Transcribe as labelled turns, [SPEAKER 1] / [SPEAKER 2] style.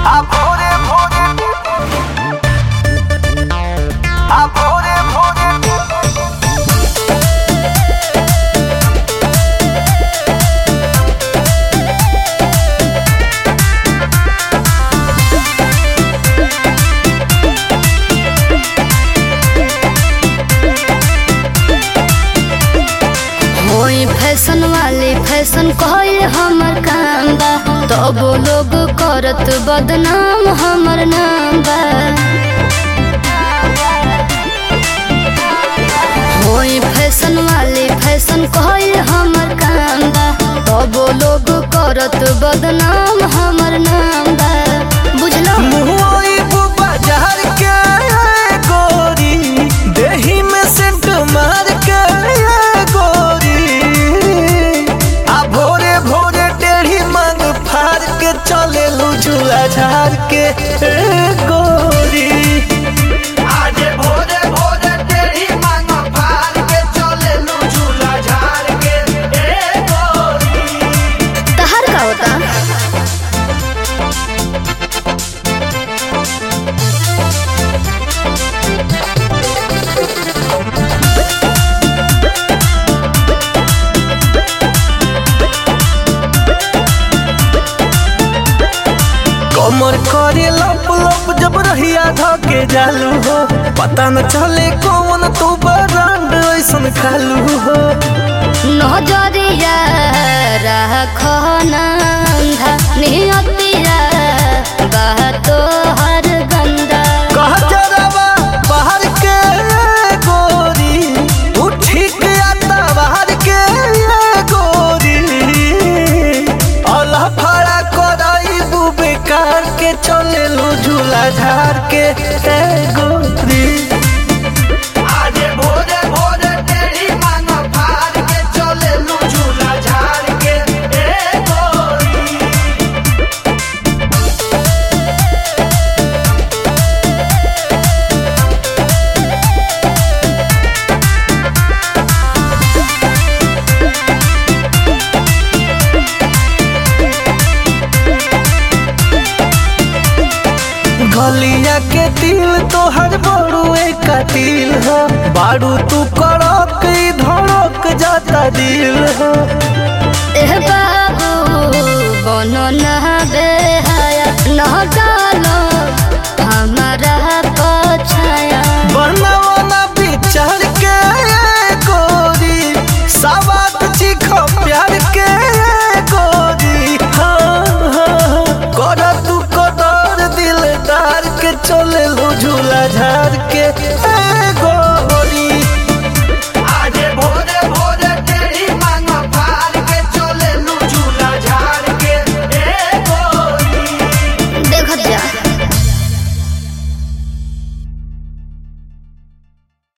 [SPEAKER 1] आ भोरे भोरे आ भोरे भोरे
[SPEAKER 2] होई फैशन वाली फैशन कहल हमर काम बा तब लोग करत बदनाम हमर नाम बा होई फैशन वाली फैशन कहल हमर काम बा तब लोग करत बदनाम हमर नाम बा बुझलो
[SPEAKER 1] मुहई बाजार के गोरी देही में सेंट मार के गोरी आ भोरे भोरे टेढ़ी मांग फाड़ के चले झूला झाड़ के ए गोरी आजे भोरे भोरे टेढ़ी मांग फाड़ के चले झूला झाड़ के ए गोरी
[SPEAKER 2] तहर का होता
[SPEAKER 1] कमर करे लप लप जब रहिया धके जालू हो पता न चले कौन तू बरांड ऐसन खालू हो
[SPEAKER 2] नजरिया राखो नंधा नियतिया बातो हर गंदा
[SPEAKER 1] कह जरावा बाहर के गोरी तू ठीक आता बाहर के गोरी अल्लाह फड़ा कराई बू बेकार के चले लो झूला झाड़ के ए गोरी आजे भोरे भोरे तेरी मांग फाड़ के चले लू झूला झाड़ के ए गोरी गलिया के दिल तोहर बड़ुए का दिल हो बारू तू कड़क ई धड़क जाता दिल हो
[SPEAKER 2] एह बाबू बनो न बेहाया न डालो हमारा पछाया
[SPEAKER 1] बनवना विचार के गोरी सवात चिख प्यार के गोरी हाँ हाँ कर तू कदर दिलदार के चले लो झूला झाड़ के ए गोरी